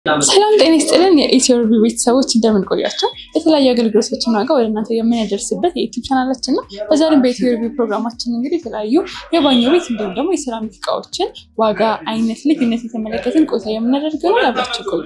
ሰላም ጤና ይስጥልን። የኢትዮ ሪቪው ቤተሰቦች እንደምን ቆያቸው? የተለያዩ አገልግሎቶችን ዋጋ ወደ እናንተ የምናደርስበት የዩቲዩብ ቻናላችን ነው። በዛሬም በኢትዮ ሪቪው ፕሮግራማችን እንግዲህ የተለያዩ የባኞ ቤት እንዲሁም ደግሞ የሴራሚክ እቃዎችን ዋጋ፣ አይነት፣ ልዩነት የተመለከትን ቆይታ የምናደርግ ነው። አብራችሁ ቆዩ።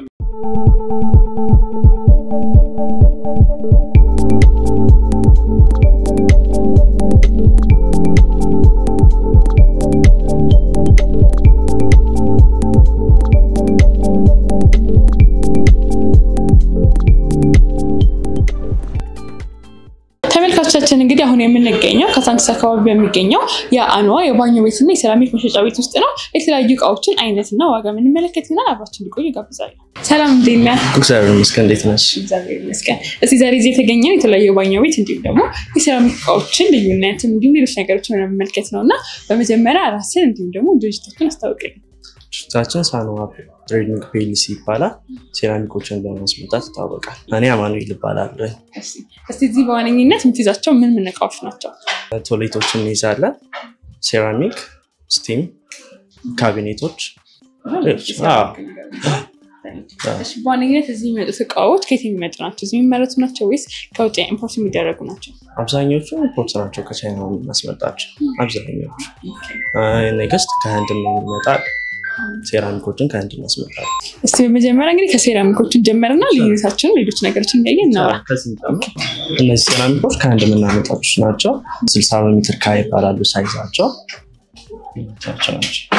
ተመልካቾቻችን እንግዲህ አሁን የምንገኘው ከሳንቺስ አካባቢ በሚገኘው የአንዋ የባኞ ቤትና የሴራሚክ መሸጫ ቤት ውስጥ ነው። የተለያዩ እቃዎችን አይነትና ዋጋ የምንመለከት ይሆናል። አብራችሁ እንዲቆዩ ጋብዛለሁ። ሰላም እንዴት ነህ? እግዚአብሔር ይመስገን። እንዴት ነሽ? እግዚአብሔር ይመስገን። እስቲ ዛሬ እዚህ የተገኘው የተለያዩ የባኞ ቤት እንዲሁም ደግሞ የሴራሚክ እቃዎችን ልዩነት እንዲሁም ሌሎች ነገሮችን ለመመልከት ነው እና በመጀመሪያ ራስን እንዲሁም ደግሞ ድርጅቶችን አስታውቅልኝ። ድርጅታችን ሳንዋ ትሬዲንግ ፒኤልሲ ይባላል። ሴራሚኮችን በማስመጣት ይታወቃል። እኔ አማኑኤል እባላለሁ። እስቲ እዚህ በዋነኝነት የምትይዛቸው ምን ምን እቃዎች ናቸው? ቶሌቶችን እንይዛለን። ሴራሚክ፣ ስቲም፣ ካቢኔቶች። አዎ። እሺ፣ በዋነኝነት እዚህ የሚመጡት እቃዎች ከየት የሚመጡ ናቸው? እዚህ የሚመረቱ ናቸው ወይስ ከውጭ ኢምፖርት የሚደረጉ ናቸው? አብዛኞቹ ኢምፖርት ናቸው፣ ከቻይና የምናስመጣቸው አብዛኞቹ። ኔክስት ከህንድ የሚመጣል። ሴራሚኮችን ከህንድ እናስመጣለን። እስቲ በመጀመሪያ እንግዲህ ከሴራሚኮችን ጀመርና ልዩነታቸውን ሌሎች ነገሮችን እያየን እናወራ። እነዚህ ሴራሚኮች ከህንድ የምናመጣቸው ናቸው። ስልሳ በሜትር ካ ይባላሉ ሳይዛቸው ናቸው።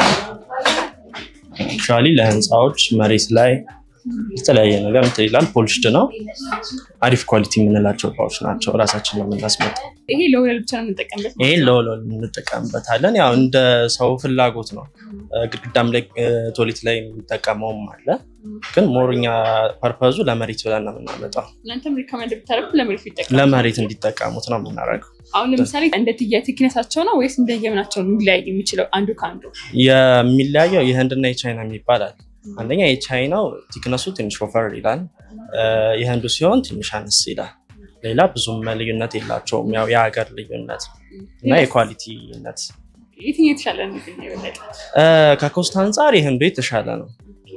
አክቹዋሊ ለህንፃዎች መሬት ላይ የተለያየ ነገር እንትን ይላል። ፖሊሽድ ነው። አሪፍ ኳሊቲ የምንላቸው እቃዎች ናቸው። እራሳችን ነው የምናስመጣው። ይሄ ለወለል ብቻ ነው የምንጠቀምበት። ይህን ለወለል እንጠቀምበታለን። ያው እንደ ሰው ፍላጎት ነው። ግድግዳም ላይ ቶሌት ላይ የሚጠቀመውም አለ። ግን ሞርኛ ፐርፐዙ ለመሬት ብለን ነው የምናመጣው። እናንተም ሪኮመንድ ብታደርጉ ለመሬት ቢጠቀሙ ለመሬት እንዲጠቀሙት ነው የምናደርገው። አሁን ለምሳሌ እንደ ትያ ቴክነሳቸው ነው ወይስ እንደየምናቸው ነው ሊለያይ የሚችለው አንዱ ከአንዱ? የሚለያየው የህንድና የቻይና የሚባል አለ። አንደኛ የቻይናው ቲክነሱ ትንሽ ወፈር ይላል። የህንዱ ሲሆን ትንሽ አነስ ይላል። ሌላ ብዙም ልዩነት የላቸውም። ያው የሀገር ልዩነት እና የኳሊቲነት የትኛው የተሻለ ነው? የበለጠ ከኮስት አንጻር የህንዱ የተሻለ ነው።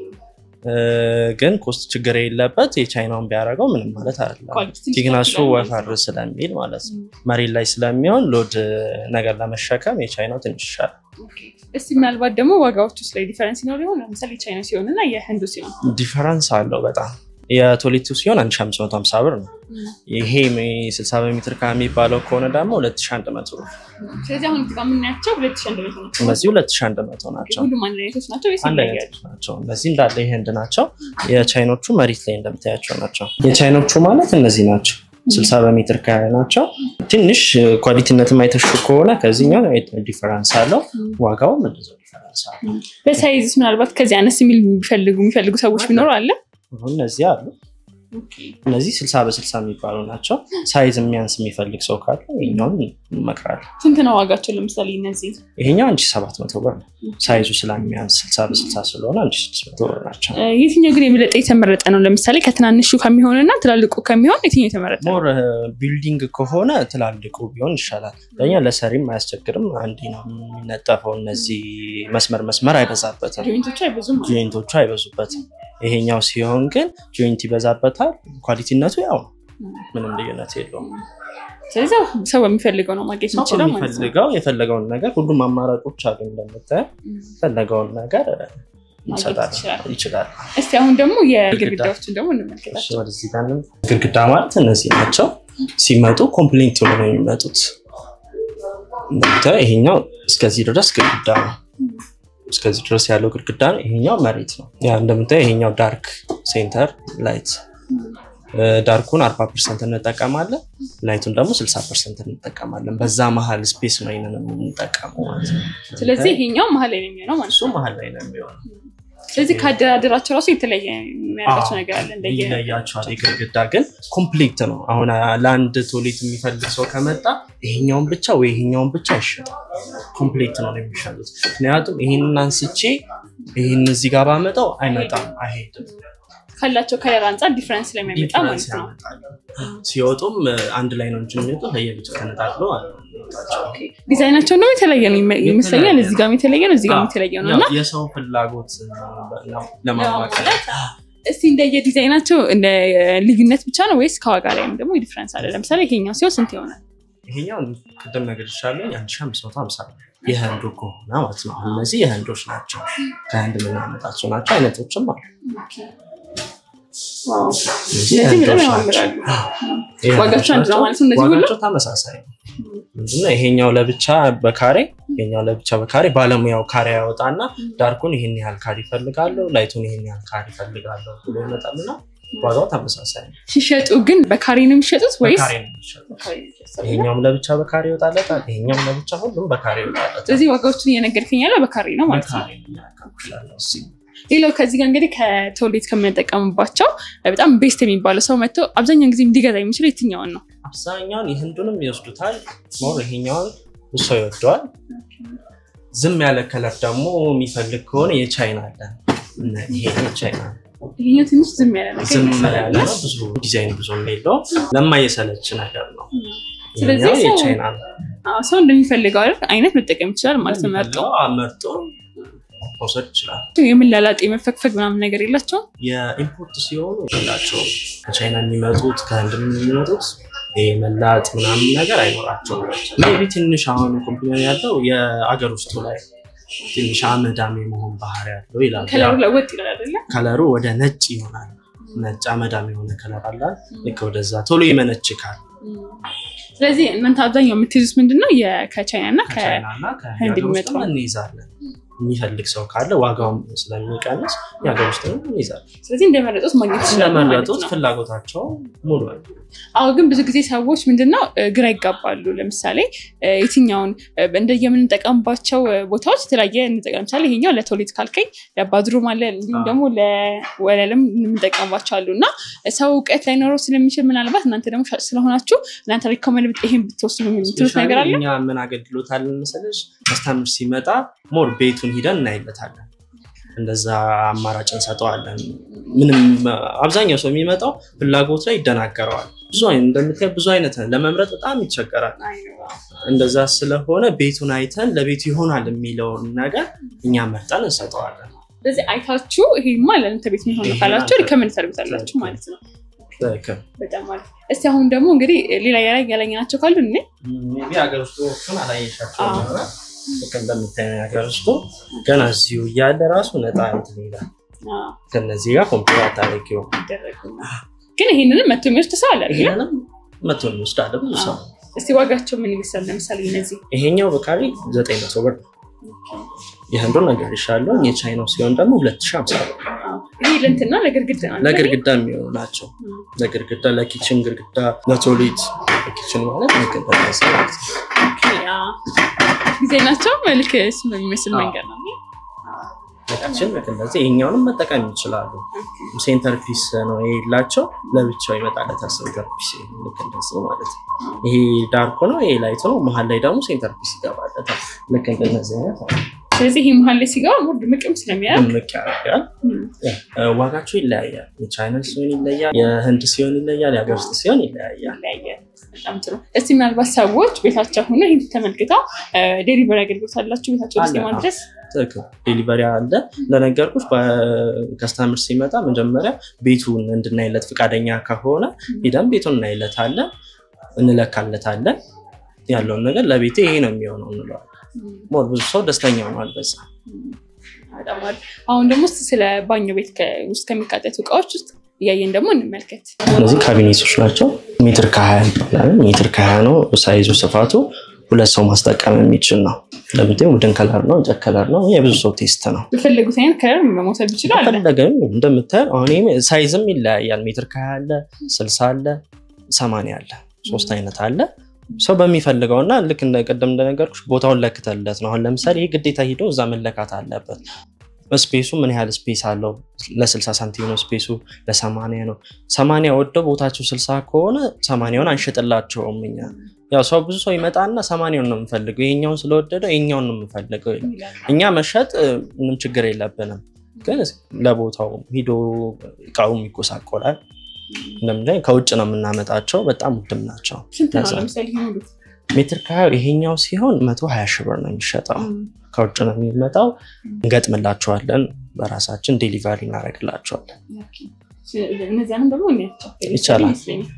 ግን ኮስት ችግር የለበት። የቻይናውን ቢያደርገው ምንም ማለት አይደለም። ኳሊቲ ትንሽ ቲክነሱ ይችላል። ወፈር ስለሚል ማለት ነው። መሬት ላይ ስለሚሆን ሎድ ነገር ለመሸከም የቻይናው ትንሽ ይሻላል። እስቲ ምናልባት ደግሞ ዋጋዎች ውስጥ ላይ ዲፈረንስ ይኖር ይሆን? ለምሳሌ ቻይና ሲሆን እና የህንዱ ሲሆን ዲፈረንስ አለው በጣም የቶሌቱ ሲሆን 1550 ብር ነው። ይሄ 60 በሜትር ከሚባለው ከሆነ ደግሞ 2100 ብር። ስለዚህ አሁን እዚህ ጋር የምናያቸው ሁለት ሺህ አንድ መቶ ናቸው። እነዚህ 2100 ናቸው። ሁሉም አንድ አይነቶች ናቸው ወይስ አንድ ይለያያሉ? አይነቶች ናቸው። እነዚህ እንዳለ የህንድ ናቸው። የቻይኖቹ መሬት ላይ እንደምታያቸው ናቸው። የቻይኖቹ ማለት እነዚህ ናቸው። 60 በሜትር ከ ናቸው። ትንሽ ኳሊቲነት አይተሹ ከሆነ ከዚህኛው ዲፈረንስ አለው። ዋጋውም እንደዚያው ዲፈረንስ አለው። በሳይዝስ ምናልባት ከዚህ አነስ የሚል የሚፈልጉ የሚፈልጉ ሰዎች ቢኖሩ አለ አሁን እነዚህ አሉ። እነዚህ 60 በ60 የሚባሉ ናቸው። ሳይዝ የሚያንስ የሚፈልግ ሰው ካለ ይኛውን እንመክራለን። ስንት ነው ዋጋቸው? ለምሳሌ እነዚህ ይሄኛው አንቺ 700 ብር ነው። ሳይዙ ስለሚያንስ 60 በ60 ስለሆነ አንቺ 600 ብር ናቸው። እ፣ የትኛው ግን የበለጠ የተመረጠ ነው? ለምሳሌ ከትናንሹ ከሚሆን እና ትላልቁ ከሚሆን የትኛው የተመረጠ ነው? ሞር ቢልዲንግ ከሆነ ትላልቁ ቢሆን ይሻላል። ለእኛ ለሰሪም አያስቸግርም። አንዴ ነው የሚነጠፈው። እነዚህ መስመር መስመር አይበዛበትም፣ ጆይንቶቹ አይበዙም። ጆይንቶቹ አይበዙበትም። ይሄኛው ሲሆን ግን ጆይንት ይበዛበታል። ኳሊቲነቱ ያው ነው፣ ምንም ልዩነት የለውም። ስለዚህ ያው ሰው በሚፈልገው ነው ማግኘት ሰው የሚችለው ማለት ነው። የሚፈልገው የፈለገውን ነገር ሁሉም አማራጮች አሉ። እንደምታየው የፈለገውን ነገር ይሰጣል ይችላል። ይችላል። እስቲ አሁን ደግሞ የግድግዳዎችን ደግሞ እንመልከታቸው። ወደዚህ ጋር እንምጣ። ግድግዳ ማለት እነዚህ ናቸው። ሲመጡ ኮምፕሌንት ሆኖ ነው የሚመጡት። እንደምታየው ይሄኛው እስከዚህ ድረስ ግድግዳ ነው። እስከዚህ ድረስ ያለው ግድግዳ ነው። ይሄኛው መሬት ነው። ያ እንደምታየው ይሄኛው ዳርክ ሴንተር ላይት ዳርኩን 40 ፐርሰንት እንጠቀማለን። ላይቱን ደግሞ 60 ፐርሰንት እንጠቀማለን። በዛ መሀል ስፔስ ነው ይንን የምንጠቀመው ማለት ነው። ስለዚህ ይሄኛው መሀል ላይ ነው የሚሆነው ማለት እሱ ነው። መሀል ላይ ነው የሚሆነው። ስለዚህ ከአደራደራቸው ራሱ የተለየ የሚያደርጋቸው ነገር አለ እንደየ ይለያቸዋል። የግድግዳ ግን ኮምፕሌት ነው። አሁን ለአንድ ቶሌት የሚፈልግ ሰው ከመጣ ይሄኛውን ብቻ ወይ ይሄኛውን ብቻ አይሸጥም። ኮምፕሌት ነው የሚሸጡት። ምክንያቱም ይህንን አንስቼ ይህን እዚህ ጋር ባመጣው አይመጣም፣ አይሄድም። ካላቸው ከለር አንጻር ዲፍረንስ ስለሚያመጣ ዲፍረንስ ማለት ነው። ያመጣል። ሲወጡም አንድ ላይ ነው እንጂ የሚወጡት ለየብቻ ተነጣጥሎ ዲዛይናቸው ደግሞ የተለየ ነው ይመ- ይመስለኛል። እዚህ ጋርም የተለየ ነው፣ እዚህ ጋርም የተለየ ነው እና የሰው ፍላጎት ለማማከል እስቲ እንደየ ዲዛይናቸው እንደ ልዩነት ብቻ ነው ወይስ ከዋጋ ላይም ደግሞ ዲፍረንስ አለ? ለምሳሌ ይሄኛው ሲሆን ስንት ይሆናል? ይሄኛው ቅድም ነገር ይሻለኝ አንድ ሺህ አምስት መቶ ሀምሳ ነው የህንዱ ከሆነ ማለት ነው። አሁን እነዚህ የህንዶች ናቸው፣ ከህንድ የምናመጣቸው ናቸው። አይነቶችም አሉ። እነዚህ ስለዚህ በጣም የህንዶች ያማምራሉ። ናቸው። የህንዶች ዋጋቸው አንድ ነው ናቸው። ማለት ነው እነዚህ ሁሉ? ዋጋቸው ተመሳሳይ ነው። ምንድነው ይሄኛው ለብቻ በካሬ ይሄኛው ለብቻ በካሬ ባለሙያው ካሬ ያወጣና ዳርኩን ይህን ያህል ካሬ ይፈልጋለሁ፣ ላይቱን ይህን ያህል ካሬ ይፈልጋለሁ ብሎ ይመጣልና ዋጋው ተመሳሳይ ነው። ሲሸጡ ግን በካሬ ነው የሚሸጡት ወይስ በካሬ ነው የሚሸጠው። ይሄኛውም ለብቻ በካሬ ይወጣለታል፣ ይሄኛውም ለብቻ ሁሉም በካሬ ይወጣለታል። ስለዚህ ዋጋዎቹን እየነገርከኝ ያለው በካሬ ነው ማለት ነው። በካሬ ነው የሚያካፍላለው እዚህ ሌላው ከዚህ ጋር እንግዲህ ከቶሌት ከምንጠቀምባቸው በጣም ቤስት የሚባለው ሰው መጥቶ አብዛኛውን ጊዜ እንዲገዛ የሚችለው የትኛውን ነው? አብዛኛውን የህንዱንም ይወስዱታል። ሞር ይሄኛውን ብዙ ሰው ይወደዋል። ዝም ያለ ከለር ደግሞ የሚፈልግ ከሆነ የቻይና አለ። እነ ይሄ የቻይና ነው። ይሄኛው ትንሽ ዝም ያለ ነገር ዝም ይመስላል ያለ ነው። ብዙ ዲዛይን ብዙ የለው ለማየሰለች ነገር ነው። ስለዚህ ይሄኛው ሰው- የቻይና ነው። አዎ፣ ሰው እንደሚፈልገው አይነት አይነት መጠቀም ይችላል ማለት ነው። መርጦ የሚፈልገው መርጦ መውሰድ ይችላል። የምላላጥ የመፈግፈግ ምናምን ነገር የላቸውም። የኢምፖርት ሲሆኑ የላቸውም። ከቻይና የሚመጡት ከህንድ የሚመጡት ይሄ መላጥ ምናምን ነገር አይኖራቸውም። ሜቢ ትንሽ አሁን ኮምፕሌን ያለው የአገር ውስጡ ላይ ትንሽ አመዳም የመሆን ባህሪ ያለው ይላል። ከለሩ ለወጥ ይላል አይደለ? ከለሩ ወደ ነጭ ይሆናል። ነጭ አመዳም የሆነ ከለር አላል። ልክ ወደዛ ቶሎ ይመነችካል። ስለዚህ እናንተ አብዛኛው የምትይዙት ምንድነው የ- ከቻይና እና ከ- ከቻይና እና ህንድ ከሀገር ውስጥ የሚመጣው። እንይዛለን። የሚፈልግ ሰው ካለ ዋጋውም ስለሚቀንስ የሀገር ውስጥ እንይዛለን። ስለዚህ እንደመረጡት ማግኘት ይችላሉ ማለት ስለመረጡት ነው። ፍላጎታቸው ሙሉ ነው። አዎ ግን ብዙ ጊዜ ሰዎች ምንድነው እ፣ ግራ ይጋባሉ። ለምሳሌ እ፣ የትኛውን እ፣ እንደ የምንጠቀምባቸው እ፣ ቦታዎች የተለያየ እንጠቀም። ለምሳሌ ይሄኛው ለቶሌት ካልከኝ ለባዝሩም አለ፣ እንዲሁም አዎ። ደግሞ ለወለልም የምንጠቀምባቸው አሉ እና ሰው እውቀት ላይኖረው ስለሚችል ምናልባት እናንተ ደግሞ ሻጭ ስለሆናችሁ እናንተ ሪኮመንድ ይሄን ብትወስዱ የምትሉት ነገር አለ። እኛ ምን አገልግሎት አለን መሰለሽ? ከስተምር ሲመጣ ሞር ቤቱን ሂደን እናይለታለን። እንደዛ አማራጭ እንሰጠዋለን። ምንም አብዛኛው ሰው የሚመጣው ፍላጎት ላይ ይደናገረዋል። ብዙ አይነት እንደምታየው ብዙ አይነት ነው። ለመምረጥ በጣም ይቸገራል። እንደዛ ስለሆነ ቤቱን አይተን ለቤቱ ይሆናል የሚለውን ነገር እኛ መርጠን እንሰጠዋለን። ስለዚህ አይታችሁ ይሄማ ለእናንተ ቤት የሚሆን ነው ካላችሁ ሪኮመንድ ታደርጉታላችሁ ማለት ነው። ትክክል። በጣም አሪፍ። እስቲ አሁን ደግሞ እንግዲህ ሌላ ያላ ያላየናቸው ካሉ እኔ ሜይ ቢ ሀገር ውስጦቹን አላየሻቸው አዎ። ሆነ ልክ እንደምታየው የሀገር ውስጡ ገና እዚሁ እያለ ራሱ ነጣ እንትን ይላል። ከነዚህ ጋር ኮምፒውተር አታደርጊው። ይደረጉና ግን ይሄንንም መቶ የሚወስድ ሰው አለ አይደለ? ይሄንንም መቶ እንወስዳለ ብዙ ሰው። እስቲ ዋጋቸው ምን ይመስላል? ለምሳሌ እነዚህ ይሄኛው በካሪ ዘጠኝ መቶ ብር ነው። የህንዱን ነገር ይሻለው የቻይናው ሲሆን ደግሞ ሁለት ሺህ ሀምሳ ብር። ይሄ ለእንትና ለግርግዳ ነው አይደለ? ለግድግዳ የሚሆኑ ናቸው። ለግድግዳ፣ ለኪችን ግድግዳ፣ ለቶሌት ኪችን ማለት ልክ እንደዛ ማለት ነው። ያ ጊዜ ናቸው መልክ እሱ በሚመስል አዎ። መንገድ ነው። ለኪችን ልክ እንደዚህ ይሄኛውንም መጠቀም ይችላሉ። ሴንተር ፒስ ነው የሌላቸው ለብቻው ይመጣለታል። ሴንተር ፒስ ልክ እንደዚህ ማለት ነው። ይሄ ዳርክ ነው፣ ይሄ ላይት ነው። መሀል ላይ ደግሞ ሴንተር ፒስ ይገባለታል። ልክ እንደነዚህ አይነት ነው። ስለዚህ ይሄ መሀል ላይ ሲገባ ሙሉ ድምቅም ስለሚያደርግ ድምቅ ያደርጋል። እ፣ ዋጋቸው ይለያያል። የቻይና ሲሆን ይለያል፣ የህንድ ሲሆን ይለያል፣ የሀገር ውስጥ ሲሆን ይለያያል። ይለያያል። በጣም ጥሩ። እስቲ ምናልባት ሰዎች ቤታቸው ሆነ ይህን ተመልክተው ዴሊቨሪ አገልግሎት አላችሁ ቤታቸው ውስጥ አለ። የማድረስ ትክክል። ዴሊቨሪ አለ። እንደነገርኩሽ በከስተምር ሲመጣ መጀመሪያ ቤቱን እንድናይለት ፈቃደኛ ከሆነ ሂደን ቤቱን እናይለታለን፣ እንለካለታለን። ያለውን ነገር ለቤቴ ይሄ ነው የሚሆነው እንለዋለን። ሞር ብዙ ሰው ደስተኛ ሆኗል በዛ። በጣም አሪፍ። አሁን ደግሞ እስቲ ስለ ባኞ ቤት ከ- ውስጥ ከሚቃጠቱ እቃዎች ውስጥ እያየን ደግሞ እንመልከት። እነዚህ ካቢኔቶች ናቸው። ሜትር ከሀያ ይባላል። ሜትር ከሀያ ነው ሳይዙ፣ ስፋቱ ሁለት ሰው ማስጠቀም የሚችል ነው። እንደምታየው ውድን ከለር ነው፣ እንጨት ከለር ነው። የብዙ ሰው ቴስት ነው። በፈለጉት አይነት ከለር መውሰድ ይችላል። ፈለገም እንደምታየው አሁን ይሄ ሳይዝም ይለያያል። ሜትር ከሀያ አለ፣ ስልሳ አለ፣ ሰማንያ አለ። ሶስት አይነት አለ። ሰው በሚፈልገው እና ልክ እንደ ቅድም እንደነገርኩሽ ቦታውን ለክተለት ነው። አሁን ለምሳሌ ይህ ግዴታ ሂዶ እዛ መለካት አለበት። ስፔሱ ምን ያህል ስፔስ አለው? ለ60 ሳንቲም ነው ስፔሱ፣ ለ80 ነው። 80 ወደው ቦታቸው 60 ከሆነ 80ውን አንሸጥላቸውም እኛ። ያው ሰው ብዙ ሰው ይመጣና 80ውን ነው የምፈልገው፣ ይሄኛውን ስለወደደው ይሄኛውን ነው የምፈልገው ይላል። እኛ መሸጥ እ፣ ምንም ችግር የለብንም፣ ግን ለቦታው ሂዶ እቃውም ይጎሳቆላል። እንደምንለው ከውጭ ነው የምናመጣቸው፣ በጣም ውድም ናቸው። ስንት ነው ለዛ ለምሳሌ ይሄ ሙሉ? ሜትር ከሀያው ይሄኛው ሲሆን መቶ ሀያ ሺህ ብር ነው የሚሸጠው። ከውጭ ነው የሚመጣው። እንገጥምላቸዋለን፣ በራሳችን ዴሊቨሪ እናደርግላቸዋለን። እነዚያንም ደግሞ እናያቸው ይቻላል። ይመስለኛል።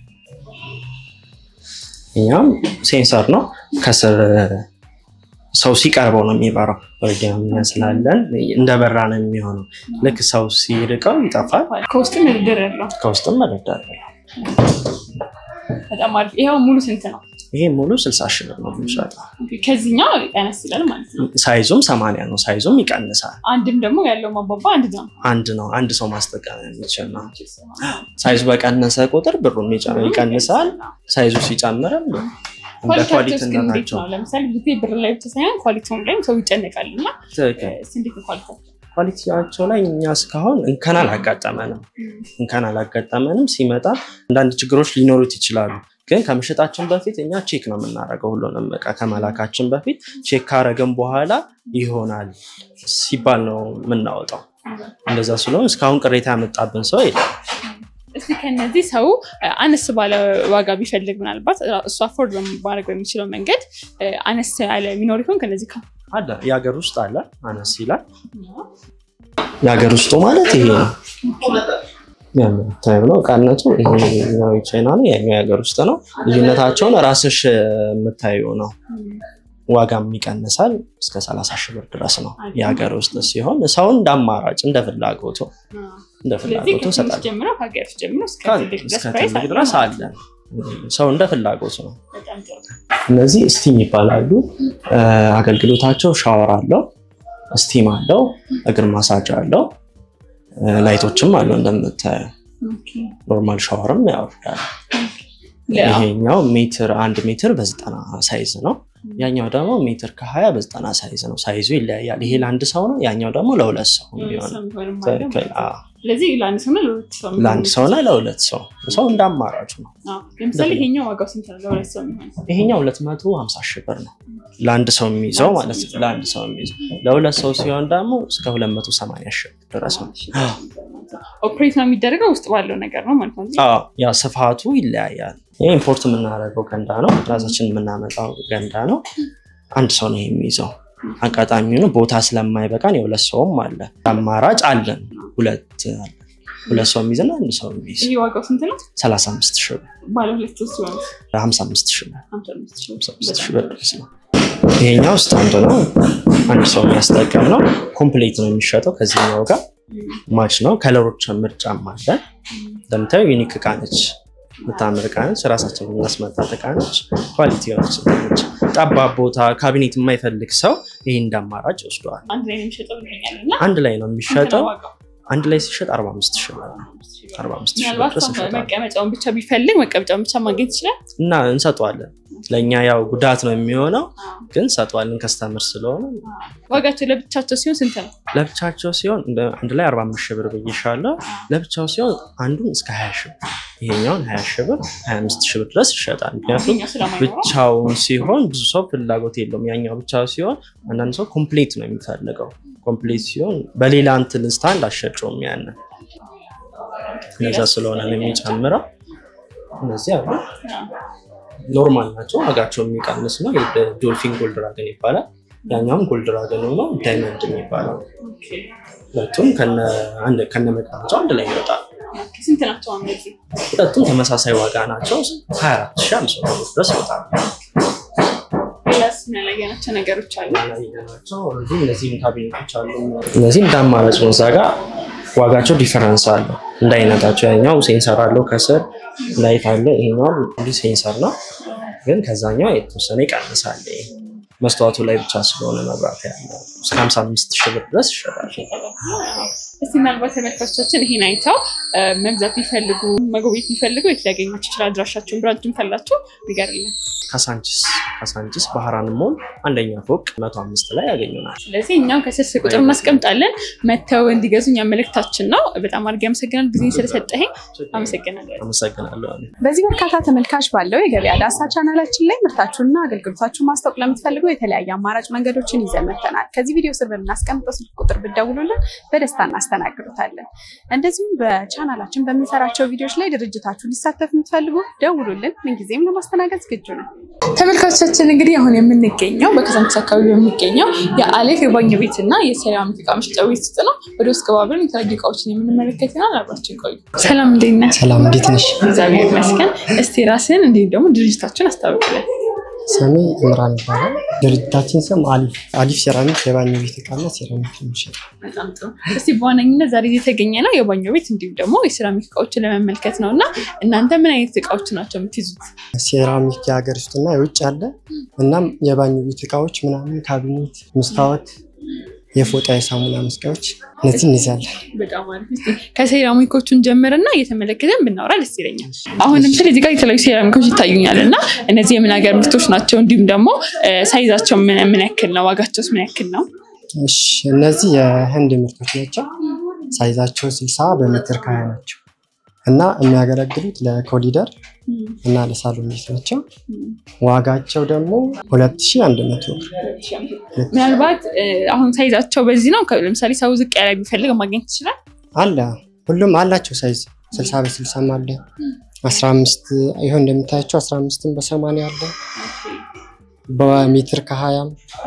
እኛም ሴንሰር ነው ከስር ሰው ሲቀርበው ነው የሚበራው። ወዲያኛ ስላለን እንደበራ ነው የሚሆነው። ልክ ሰው ሲርቀው ይጠፋል። ከውስጥም ድርድር ያለው ከውስጥም መረዳት በጣም አሪፍ። ይኸው ሙሉ ስንት ነው? ይሄ ሙሉ ስልሳ ሺህ ብር ነው የሚሸጠው። ከዚህኛው ቀነስ ይላል ማለት ነው። ሳይዙም ሰማንያ ነው። ሳይዙም ይቀንሳል። አንድም ደግሞ ያለው ማባባ አንድ ነው። አንድ ነው። አንድ ሰው ማስጠቀም የሚችል ነው። ሳይዙ በቀነሰ ቁጥር ብሩም ይጨ- ይቀንሳል። ሳይዙ ሲጨምርም እንደ ኳሊቲያቸው ኳሊቲ እስኪ እንዴት እንደናቸው ነው? ለምሳሌ ብዙ ጊዜ ብር ላይ ብቻ ሳይሆን ኳሊቲውን ላይም ሰው ይጨነቃል እና ትክክል። እስኪ እንዴት ነው ኳሊቲያቸው? ኳሊቲያቸው ላይ እኛ እስካሁን እንከን አላጋጠመንም። እንከን አላጋጠመንም። ሲመጣ አንዳንድ ችግሮች ሊኖሩት ይችላሉ። ግን ከመሸጣችን በፊት እኛ ቼክ ነው የምናደርገው። ሁሉንም እቃ ከመላካችን በፊት ቼክ ካረግን በኋላ ይሆናል ሲባል ነው የምናወጣው። እንደዛ ስለሆነ እስካሁን ቅሬታ ያመጣብን ሰው የለም። እስኪ ከነዚህ ሰው አነስ ባለ ዋጋ ቢፈልግ ምናልባት እሱ አፎርድ ማድረግ በሚችለው መንገድ አነስ ያለ ሚኖር ይሆን ከነዚህ ከ አለ የሀገር ውስጥ አለ አነስ ይላል። የሀገር ውስጡ ማለት ይሄ ነው የምታየው ነው እቃነቱ። ይሄኛው የቻይና ነው፣ ያኛው የሀገር ውስጥ ነው። ልዩነታቸውን ራስሽ የምታየው ነው። ዋጋም ይቀንሳል እስከ ሰላሳ ሺህ ብር ድረስ ነው የሀገር ውስጥ ሲሆን ሰው እንደ አማራጭ እንደ ፍላጎቱ እንደ ስለዚህ ፍላጎቱ ከትንሽ ይሰጣል። ጀምሮ ከሀገር ውስጥ ጀምሮ እስከ ትልቅ ድረስ እስከ ፕራይስ ትልቅ አለ ድረስ ማለት አለ። ሰው እንደ ፍላጎቱ ነው። ነው። በጣም ጥሩ። እነዚህ ስቲም ይባላሉ። አገልግሎታቸው ሻወር አለው፣ ስቲም አለው፣ እግር ማሳጅ አለው፣ ላይቶችም አለው። እንደምታየው ኦኬ። ኖርማል ሻወርም ያወርዳል። ለ- ይሄኛው ሜትር አንድ ሜትር በዘጠና ሳይዝ ነው። ያኛው ደግሞ ሜትር ከሀያ በዘጠና ሳይዝ ነው። ሳይዙ ይለያያል። ይሄ ለአንድ ሰው ነው፣ ያኛው ደግሞ ለሁለት ሰው ነው የሚሆነው። ሰው የሚሆንም አለ ማለት ትክክል። ነው። አዎ። ስለዚህ ለአንድ ሰው እና ለሁለት ሰው የሚሆን ለአንድ ሰውና ለሁለት ሰው ሰው እንደ አማራጩ ነው። አዎ። ለምሳሌ ይሄኛው ዋጋው ስንት ነው? ለሁለት ሰው የሚሆን ይሄኛው ሁለት መቶ ሀምሳ ሺህ ብር ነው ለአንድ ሰው የሚይዘው ማለት ነው። ለአንድ ሰው የሚይዘው ለሁለት ሰው ሲሆን ደግሞ እስከ ሁለት መቶ ሰማንያ ሺህ ብር ድረስ ነው። ኦፕሬት ነው የሚደረገው ውስጥ ባለው ነገር ነው ማለት ነው። አዎ ያ ስፋቱ ይለያያል። ይህ ኢምፖርት የምናደርገው ገንዳ ነው። ራሳችን የምናመጣው ገንዳ ነው። አንድ ሰው ነው የሚይዘው። አጋጣሚ ሆኖ ቦታ ስለማይበቃን የሁለት ሰውም አለ። አማራጭ አለን። ሁለት አለ። ሁለት ሰው የሚይዝና አንድ ሰው የሚይዝ ይሄ ዋጋው ስንት ነው? ሰላሳ አምስት ሺህ ብር ባለ ሁለት ሰው ሲሆን ሀምሳ አምስት ሺህ ብር ሀምሳ አምስት ሺህ ሀምሳ አምስት ሺህ ብር ድረስ ነው። ይሄኛው ስታንድ ነው። አንድ ሰው የሚያስጠቀም ነው። ኮምፕሌት ነው የሚሸጠው ከዚህኛው ጋር ማች ነው። ከለሮች ምርጫም አለ። እንደምታየው ዩኒክ እቃ ነች። የምታምር እቃ ነች። ራሳችን የምናስመጣት እቃ ነች። ኳሊቲ የሆነች እቃ ነች። ጠባብ ቦታ ካቢኔት የማይፈልግ ሰው ይህ እንደ አማራጭ ይወስደዋል። አንድ ላይ ነው የሚሸጠው ይገኛል እና አንድ ላይ ነው ስንት የሚሸጠው። ነው ዋጋው? አንድ ላይ ሲሸጥ 45 ሺህ ብር ነው። 45 ሺህ ብር ምናልባት ድረስ ሰው ይሸጣል መቀመጫውን ብቻ ቢፈልግ መቀመጫውን ብቻ ማግኘት ይችላል። እና እንሰጠዋለን። ለእኛ ያው ጉዳት ነው የሚሆነው፣ ግን እንሰጠዋለን። ከስተምር ስለሆነ ዋጋቸው ለብቻቸው ሲሆን ስንት ነው? ለብቻቸው ሲሆን እንደ- አንድ ላይ 45 ሺህ ብር ብዬሻለሁ። ለብቻው ሲሆን አንዱን እስከ 20 ሺህ ብር ይሄኛውን 20 ሺህ ብር 25 ሺህ ብር ድረስ ይሸጣል። ምክንያቱም ይሄኛው ስለማይኖረው ብቻውን ሲሆን ብዙ ሰው ፍላጎት የለውም። ያኛው ብቻ ሲሆን አንዳንድ ሰው ኮምፕሌት ነው የሚፈልገው። ኮምፕሌት ሲሆን በሌላ እንትን ስታንድ አሸጨውም ያንን እነዛ ስለሆነ ነው የሚጨምረው። እነዚህ አሉ ኖርማል ናቸው። ዋጋቸው የሚቀንስ ነው። ዶልፊን ጎልድ ድራገን ይባላል። ያኛውም ጎልድ ድራገን ነው ዳይመንድ የሚባለው ኦኬ። ሁለቱም ከነ መቀመጫው አንድ ላይ ይወጣል። ኦኬ። ስንት ናቸው እነዚህ? ሁለቱም ተመሳሳይ ዋጋ ናቸው። 24500 ብር ድረስ ይወጣል። ሌላስ ምን ያላየናቸው ነገሮች አሉ? ናቸው እነዚህም ካቢኔቶች አሉ። እነዚህ እንደ አማራጭ ነው። እዛ ጋር ዋጋቸው ዲፈረንስ አለው እንደ አይነታቸው። ያኛው ሴንሰር አለው ከስር ላይት አለ። ይሄኛው እንዲህ ሴንሰር ነው፣ ግን ከዛኛው የተወሰነ ይቀንሳል። ይሄ መስተዋቱ ላይ ብቻ ስለሆነ መብራት ያለው እስከ 55 ሺህ ብር ድረስ ይሸጣል። እስቲ ምናልባት ተመልካቾቻችን ይሄን አይተው እ፣ መግዛት ቢፈልጉ መጎብኘት ቢፈልጉ የት ሊያገኟቸው ይችላል? አድራሻቸውን ብራንችም ካላቸው ንገርልን። ከሳንቺስ ከሳንቺስ ባህራን ሞል አንደኛ ፎቅ መቶ አምስት ላይ ያገኙናል። ስለዚህ እኛም ከስልክ ቁጥር እናስቀምጣለን መተው እንዲገዙ እኛ መልእክታችን ነው። በጣም አድርጌ አመሰግናል ጊዜ ስለሰጠኸኝ አመሰግናለሁ። አመሰግናለሁ። በዚህ በርካታ ተመልካች ባለው የገበያ ዳሳ ቻናላችን ላይ ምርታችሁንና አገልግሎታችሁን ማስታወቅ ለምትፈልጉ የተለያየ አማራጭ መንገዶችን ይዘን መጥተናል። ከዚህ ቪዲዮ ስር በምናስቀምጠው ስልክ ቁጥር ብትደውሉልን በደስታ እናስተናግዳለን። እናስተናግዱታለን። እንደዚሁም በቻናላችን በምንሰራቸው ቪዲዮዎች ላይ ድርጅታችሁ ሊሳተፍ የምትፈልጉ ደውሉልን። ምንጊዜም ለማስተናገድ ዝግጁ ነው። ተመልካቾቻችን እንግዲህ አሁን የምንገኘው በከሳንቺስ አካባቢ በሚገኘው የአሌፍ የባኞ ቤት እና የሴራሚክ እቃ መሸጫ ቤት ውስጥ ነው። ወደ ውስጥ ገባ ብለን የተለያዩ እቃዎችን የምንመለከት ይሆናል። አብራችን ቆዩ። ሰላም እንዴት ነህ? ሰላም እንዴት ነሽ? እግዚአብሔር ይመስገን። እስቲ ራስህን እንዲሁም ደግሞ ድርጅታችን አስታውቅልን። ስሜ እምራን ይባላል። ድርጅታችን ስም አሊፍ አሊፍ ሴራሚክ የባኞ ቤት እቃና ሴራሚክ የሚሸጥ በጣም ጥሩ። እስቲ በዋነኝነት ዛሬ የተገኘ ነው የባኞ ቤት እንዲሁም ደግሞ የሴራሚክ እቃዎችን ለመመልከት ነው እና እናንተ ምን አይነት እቃዎች ናቸው የምትይዙት? ሴራሚክ የሀገር ውስጥና የውጭ አለ። እናም የባኞ ቤት እቃዎች ምናምን ካቢኔት፣ መስታወት፣ የፎጣ የሳሙና መስቀያዎች እነዚህ እንይዛለን። በጣም አሪፍ። እስቲ ከሴራሚኮቹን ጀምርና እየተመለከተን ብናወራ ደስ ይለኛል። አሁን ለምሳሌ እዚህ ጋር የተለያዩ ሴራሚኮች ይታዩኛል እና እነዚህ የምን ሀገር ምርቶች ናቸው? እንዲሁም ደግሞ ሳይዛቸው ምን ምን ያክል ነው? ዋጋቸውስ ምን ያክል ነው? እሺ እነዚህ የህንድ ምርቶች ናቸው። ሳይዛቸው ስልሳ በሜትር ከሀያ ናቸው እና የሚያገለግሉት ለኮሊደር እና ለሳሎን ቤት ናቸው። ዋጋቸው ደግሞ ሁለት ሺ አንድ መቶ ብር ምናልባት እ፣ አሁን ሳይዛቸው በዚህ ነው። ከ- ለምሳሌ ሰው ዝቅ ያለ ቢፈልግ ማግኘት ይችላል። አለ ሁሉም አላቸው ሳይዝ ስልሳ በስልሳም አለ አስራ አምስት ይሆን እንደምታያቸው አስራ አምስትም በሰማንያ አለ በሜትር ከሀያም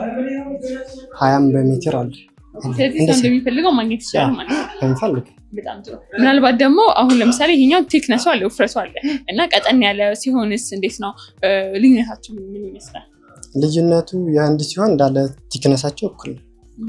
ሀያም በሜትር አለ ስለዚህ ሰው እንደሚፈልገው ማግኘት ይችላል ማለት ነው። በሚፈልግ በጣም ጥሩ። ምናልባት ደግሞ አሁን ለምሳሌ ይሄኛው ቴክነሱ አለ ውፍረቱ አለ እና ቀጠን ያለ ሲሆንስ እንዴት ነው እ፣ ልዩነታቸው ምን ይመስላል? ልዩነቱ የአንድ ሲሆን እንዳለ ቲክነሳቸው እኩል ነው።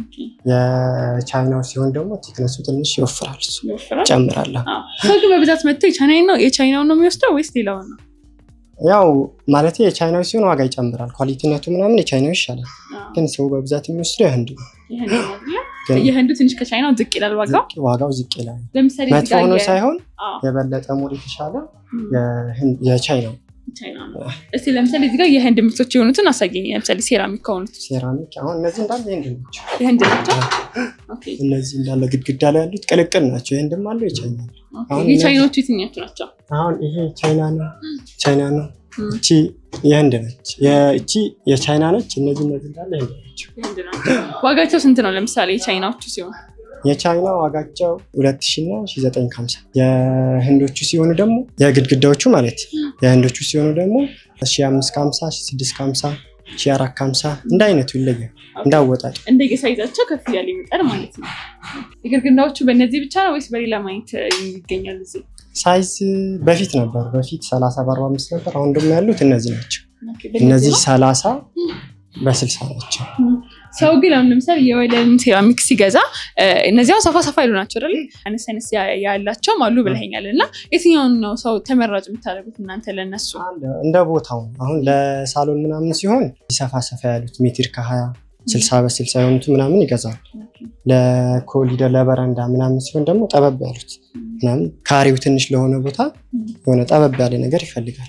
የቻይናው ሲሆን ደግሞ ቲክነሱ ትንሽ ይወፍራል፣ እሱ ይወፍራል? ጨምራለሁ። አዎ። ሰው ግን በብዛት መጥተው የቻይናውን ነው የቻይናውን ነው የሚወስደው ወይስ ሌላውን ነው? ያው ማለት የቻይናው ሲሆን ዋጋ ይጨምራል፣ ኳሊቲነቱ ምናምን የቻይናው ይሻላል። አዎ። ግን ሰው በብዛት የሚወስደው የህንድ ነው። የህንዱ ነው አይደለ? ግን የህንዱ ትንሽ ከቻይናው ዝቅ ይላል ዋጋው። ዝቅ- ዋጋው ዝቅ ይላል። ለምሳሌ እዚህ መጥፎ ጋር ሆኖ የ- ሳይሆን አዎ፣ የበለጠ ሙሉ የተሻለ ም፣ የህንድ- የቻይናው ቻይና ነው። እስቲ ለምሳሌ እዚህ ጋር የህንድ ምርቶች የሆኑትን አሳየኝ። ለምሳሌ ሴራሚክ ከሆኑት ሴራሚክ አሁን እነዚህ እንዳለ የህንድ ናቸው። የህንድ ናቸው። ኦኬ፣ እነዚህ እንዳለ ግድግዳ ላይ ያሉት ቅልቅል ናቸው። የህንድም አለው የቻይና አለው። ኦኬ። አሁን የቻይናዎቹ የትኛዎቹ ናቸው? አሁን ይሄ ቻይና ነው ቻይና ነው። ም፣ እቺ የህንድ ነች። የ- እቺ የቻይና ነች። እነዚህ እነዚህ እንዳለ የህንድ ናቸው። የህንድ ናቸው። ዋጋቸው ስንት ነው? ለምሳሌ የቻይናዎቹ ሲሆን የቻይና ዋጋቸው ሁለት ሺ እና ሺ ዘጠኝ ከሀምሳ የህንዶቹ ሲሆኑ ደግሞ የግድግዳዎቹ ማለት የህንዶቹ ሲሆኑ ደግሞ ሺ አምስት ከሀምሳ ሺ ስድስት ከሀምሳ ሺ አራት ከሀምሳ እንደ አይነቱ ይለያል እንዳወጣጡ እንደየሳይዛቸው ከፍ እያለ ይመጣል ማለት ነው። የግድግዳዎቹ በእነዚህ ብቻ ነው ወይስ በሌላ ማየት ይገኛል? እዚህ ሳይዝ በፊት ነበር በፊት ሰላሳ በአርባ አምስት ነበር። አሁን ደግሞ ያሉት እነዚህ ናቸው። ኦኬ፣ በእነዚህ እነዚህ ነው? ሰላሳ በስልሳ ናቸው። ሰው ግን አሁን ለምሳሌ የወለልን ሴራሚክ ሲገዛ እ፣ እነዚያው ሰፋ ሰፋ ያሉ ናቸው አይደል? አነስ አነስ ያ- ያላቸውም አሉ ብለኸኛል። እና የትኛውን ነው ሰው ተመራጭ የምታደርጉት እናንተ ለነሱ? አለ እንደ ቦታው ነው። አሁን ለሳሎን ምናምን ሲሆን ሰፋ ሰፋ ያሉት ሜትር ከሀያ ስልሳ በስልሳ የሆኑት ምናምን ይገዛል። ለኮሊደር ለበረንዳ ምናምን ሲሆን ደግሞ ጠበብ ያሉት ምናምን ካሬው ትንሽ ለሆነ ቦታ የሆነ ጠበብ ያለ ነገር ይፈልጋል።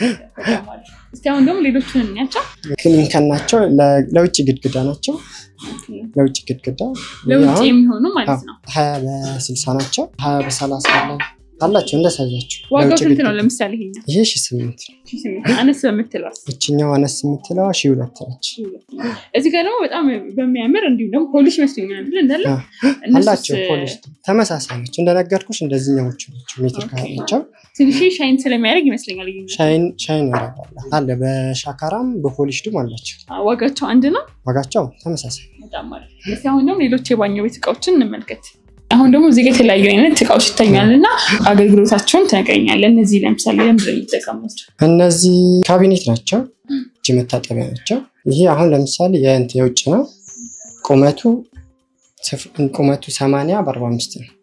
እስቲ አሁን ደግሞ ሌሎቹን እንያቸው። ክሊንከን ናቸው። ለ- ለውጭ ግድግዳ ናቸው። ለውጭ ግድግዳ ለውጭ አሁን የሚሆኑ ማለት ነው። ሀያ በስልሳ ናቸው። ሀያ በሰላሳ አለ አላቸው እንደ ሳይዛቸው። ዋጋው ለውጭ ስንት ነው? ግድግዳ ለምሳሌ ይሄኛው ይሄ ሺ ስምንት ነው። ሺህ ስምንት አነስ በምትለዋስ እችኛው አነስ የምትለዋ ሺ ሁለት ነች። እዚህ ጋር ደግሞ በጣም በሚያምር እንዲሁም ደግሞ ፖሊሽ መስሎኛል አይደል? እንዳለ አዎ። እነሱስ አላቸው ፖሊሽ ተመሳሳይ ናቸው። እንደነገርኩሽ እንደዚህኛዎቹ ናቸው። ሜትር ካላቸው ትንሽ ሻይን ስለሚያደርግ ይመስለኛል። ይሄኛው ሻይን ሻይን ያደርጋል አለ በሻካራም በፖሊሽድም አላቸው። ዋጋቸው አንድ ነው። ዋጋቸው ተመሳሳይ በጣም ማለት እስቲ አሁን ደግሞ ሌሎች የባኞ ቤት እቃዎችን እንመልከት። አሁን ደግሞ እዚህ ጋር የተለያዩ አይነት እቃዎች ይታኛል እና አገልግሎታቸውን ትነግረኛለህ። እነዚህ ለምሳሌ ለምንድን ነው የሚጠቀሙት? እነዚህ ካቢኔት ናቸው። እጅ መታጠቢያ ናቸው። ይሄ አሁን ለምሳሌ የእንትን የውጭ ነው። ቁመቱ ስፍ- ቁመቱ ሰማንያ በአርባ አምስት ነው።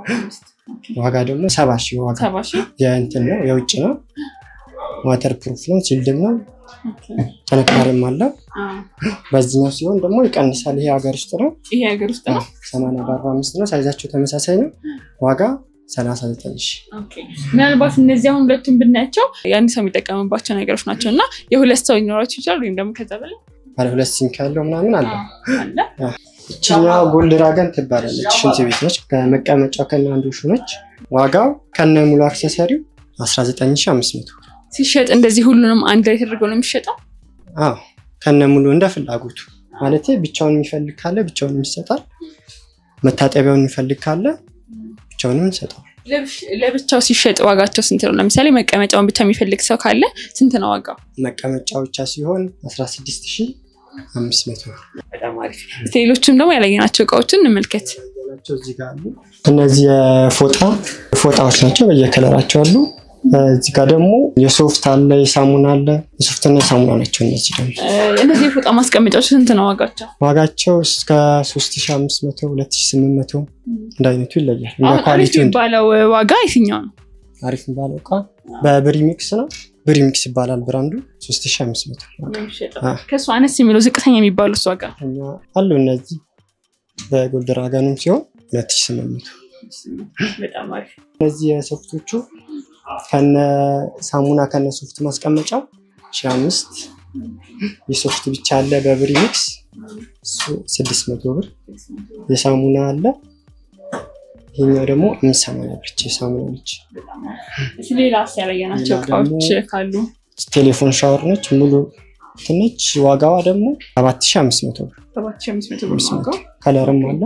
ዋጋ ደግሞ ሰባ ሺህ ዋጋ ሰባ ሺህ የእንትን ነው የውጭ ነው። ዋተር ፕሩፍ ነው። ሲልድም ነው። ጥንካሬም አለው። በዚህኛው ሲሆን ደግሞ ይቀንሳል። ይሄ ሀገር ውስጥ ነው። ይሄ ሀገር ውስጥ ነው። ሰማንያ በአርባ አምስት ነው። ሳይዛቸው ተመሳሳይ ነው። ዋጋ ሰላሳ ዘጠኝ ሺህ ኦኬ። ምናልባት እነዚህ አሁን ሁለቱን ብናያቸው የአንድ ሰው የሚጠቀምባቸው ነገሮች ናቸው እና የሁለት ሰው ሊኖራቸው ይችላል ወይም ደግሞ ከዛ በላይ ባለ ሁለት ሲንክ ያለው ምናምን አለ። አለ። ይችኛ ጎልድ ድራገን ትባላለች። ሽንት ቤት ነች። ከመቀመጫው ከነ አንዱ ነች። ዋጋው ከነ ሙሉ አክሰሰሪው 19500 ሲሸጥ እንደዚህ ሁሉንም አንድ ላይ ተደርገው ነው የሚሸጠው። አዎ ከነ ሙሉ እንደ ፍላጎቱ ማለት ብቻውን የሚፈልግ ካለ ብቻውን ይሰጣል። መታጠቢያውን የሚፈልግ ካለ ብቻውንም እንሰጠው። ለብቻው ሲሸጥ ዋጋቸው ስንት ነው? ለምሳሌ መቀመጫውን ብቻ የሚፈልግ ሰው ካለ ስንት ነው ዋጋው? መቀመጫ ብቻ ሲሆን 16500 ብር በጣም አሪፍ። ሌሎችም ደግሞ ያላየናቸው እቃዎችን እንመልከት። ናቸው እዚህ ጋር አሉ። እነዚህ የፎጣ ፎጣዎች ናቸው፣ በየከለራቸው አሉ። እዚህ ጋር ደግሞ የሶፍት አለ፣ የሳሙና አለ። የሶፍትና የሳሙና ናቸው። እነዚህ ደግሞ እነዚህ የፎጣ ማስቀመጫዎች ስንት ነው ዋጋቸው? ዋጋቸው እስከ 3500 2800 እንደ አይነቱ ይለያል። እንደ አሁን አሪፍ ኳሊቲው እንደ- የሚባለው ዋጋ የትኛው ነው? አሪፍ የሚባለው እቃ በብሪሚክስ ነው። ብሪሚክስ ይባላል ብራንዱ 3500 ዋጋ። አ። ከእሱ አነስ የሚለው ዝቅተኛ የሚባሉት ዋጋ እኛ አሉ እነዚህ በጎልድ ራጋኑም ሲሆን 2800 በጣም አሪፍ። እነዚህ የሶፍቶቹ ከነ ሳሙና ከነ ሶፍት ማስቀመጫው ሺ አምስት የሶፍት ብቻ አለ በብሪሚክስ እሱ ስድስት መቶ ብር የሳሙና አለ ይሄኛው ደግሞ አምስት ሰማንያ ብር የሳሙና ነች እሺ፣ ሌላስ ያላየናቸው ሌላ እቃዎች ደግሞ- ካሉ ቴሌፎን ሻወር ነች ሙሉ ትነች ዋጋዋ ደግሞ ሰባት ሺ አምስት መቶ ብር ሰባት ሺህ አምስት መቶ ብር አምስት መቶ ዋጋው። ከለርም አለ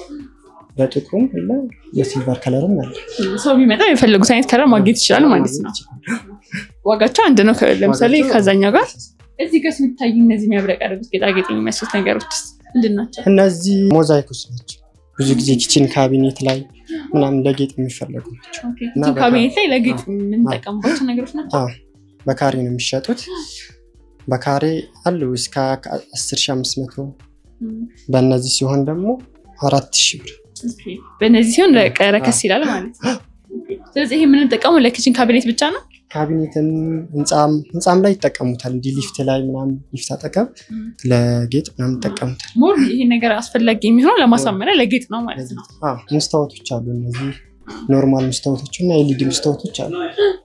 በጥቁርም አለ የሲልቨር ከለርም አለ ሰው ቢመጣ የፈለጉት አይነት ከለር ማግኘት ይችላል ማለት ነው። ዋጋቸው አንድ ነው። ከ- ለምሳሌ ዋጋቸው- ከዛኛው ጋር እዚህ ጋር የሚታዩ እነዚህ የሚያብረቀርቡት ጌጣጌጥ የሚመስሉት ነገሮች ምንድን ናቸው? እነዚህ ሞዛይኮች ናቸው ብዙ ጊዜ ኪችን ካቢኔት ላይ ምናምን ለጌጥ የሚፈለጉ ናቸው እና እዚህ በቃ- ካቢኔት ላይ ለጌጥ የምንጠቀምባቸው ነገሮች ናቸው። አዎ፣ በካሬ ነው የሚሸጡት በካሬ አሉ እስከ 10500 በእነዚህ ሲሆን ደግሞ አራት ሺህ ብር ኦኬ። በእነዚህ ሲሆን ለቀ- ረከስ ይላል ማለት ነው። ስለዚህ ይሄ የምንጠቀመው ለኪችን ካቢኔት ብቻ ነው። ካቢኔትም ህንፃም ህንፃም ላይ ይጠቀሙታል እንዲህ ሊፍት ላይ ምናምን ሊፍት አጠገብ ለጌጥ ምናምን ይጠቀሙታል ሞር ይሄ ነገር አስፈላጊ የሚሆነው ለማሳመሪያ ለጌጥ ነው ማለት ነው። አዎ፣ መስታወቶች አሉ እነዚህ ኖርማል መስታወቶች እና ኤልኢዲ መስታወቶች አሉ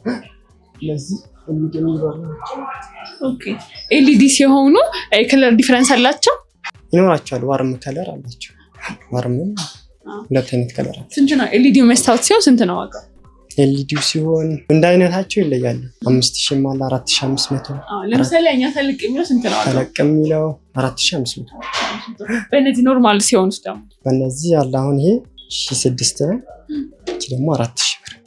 እነዚህ ኤልኢዲ የሚበሩ ናቸው። ኦኬ። ኤልኢዲ ሲሆኑ የከለር ዲፈረንስ አላቸው። ይኖራቸዋል ዋርም ከለር አላቸው ዋርምም ሁለት አይነት ከለር አለ ስንት ነው? ኤልኢዲ መስታወት ሲሆን ስንት ነው ዋጋው? ኤልኢዲው ሲሆን እንደ አይነታቸው ይለያሉ አምስት ሺህም አለ አራት ሺህ አምስት መቶ አዎ፣ ለምሳሌ እኛ ተልቅ የሚለው ስንት ነው ዋጋው? ተለቅ የሚለው አራት ሺህ አምስት መቶ በእነዚህ ኖርማል ሲሆኑት ደግሞ በእነዚህ ያለ አሁን ይሄ ሺህ ስድስት ነው እቺ ደግሞ አራት ሺህ ብር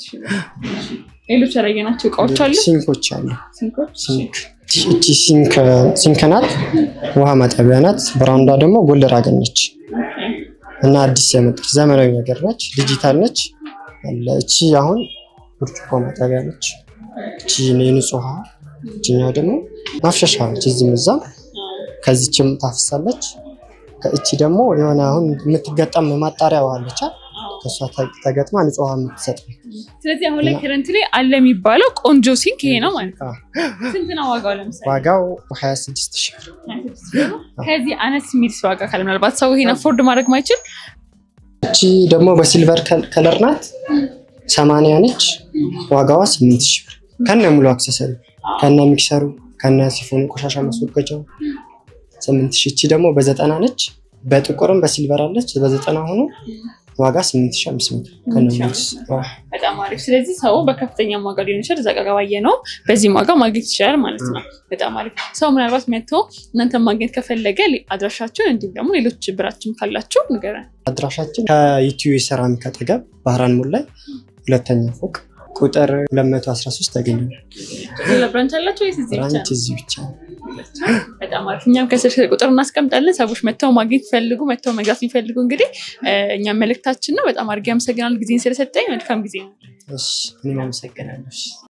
ሌሎች ያላየናቸው እቃዎች አሉ። ሲንኮች አሉ ሲንኮች ሲንክ እቺ ሲንክ ሲንክ ናት ውሃ ማጠቢያ ናት ብራንዷ ደግሞ ጎልደር አገኘች እና አዲስ የመጣች ዘመናዊ ነገር ነች ዲጂታል ነች አለ እቺ አሁን ብርጭቆ ማጠቢያ ነች እቺ የንጹህ ውሃ እችኛው ደግሞ ማፍሸሻ ነች እዚህም እዛም ከዚችም ታፍሳለች ከእቺ ደግሞ የሆነ አሁን የምትገጠም ማጣሪያ ውሃ አለች አይደል? ከእሷ ተ- ተገጥማ ንጹህ ውሃ የምትሰጥ ስለዚህ አሁን ላይ ከረንት ላይ አለ የሚባለው ቆንጆ ሲንክ ይሄ ነው ማለት ነው። አዎ። ስንት ነው ዋጋው? ለምሳሌ ዋጋው 26 ሺህ ብር ከዚህ አነስ የሚል ዋጋ ካለ ምናልባት ሰው ይሄን አፎርድ ማድረግ ማይችል እቺ ደግሞ በሲልቨር ከል- ከለር ናት ሰማንያ ነች ዋጋዋ ስምንት ሺህ ብር ከነ ሙሉ አክሰሰሪ ከነ ሚክሰሩ ከነ ሲፎኑ ቆሻሻ ማስወገጃው ስምንት ሺህ እቺ ደግሞ በዘጠና ነች በጥቁርም በሲልቨር አለች በዘጠና ሆኖ ዋጋ ስምንት ሺህ አምስት መቶ ከነ ሙሉ ስ- በጣም አሪፍ። ስለዚህ ሰው በከፍተኛ ዋጋ ሊሆን ይችላል፣ እዛ ጋር ባየ ነው በዚህም ዋጋ ማግኘት ይችላል ማለት ነው። በጣም አሪፍ። ሰው ምናልባት መጥቶ እናንተ ማግኘት ከፈለገ አድራሻችሁን እንዲሁም ደግሞ ሌሎች ብራችሁም ካላችሁ ንገረን። አድራሻችን ከኢትዮ የሴራሚክ አጠገብ ባህራን ሞል ላይ ሁለተኛ ፎቅ ቁጥር 213 ያገኘናል ሌላ ብራንች አላቸው ወይስ እዚህ ብቻ ብራንች ነው? እዚህ ብቻ ነው በጣም አሪፍ። እኛም ከስልክ ቁጥር እናስቀምጣለን። ሰዎች መጥተው ማግኘት ይፈልጉ መጥተው መግዛት የሚፈልጉ እንግዲህ እ፣ እኛም መልእክታችን ነው። በጣም አድርጌ አመሰግናለሁ ጊዜን ስለሰጠኝ። መልካም ጊዜ ነው። እሺ እኔም አመሰግናለሁ እሺ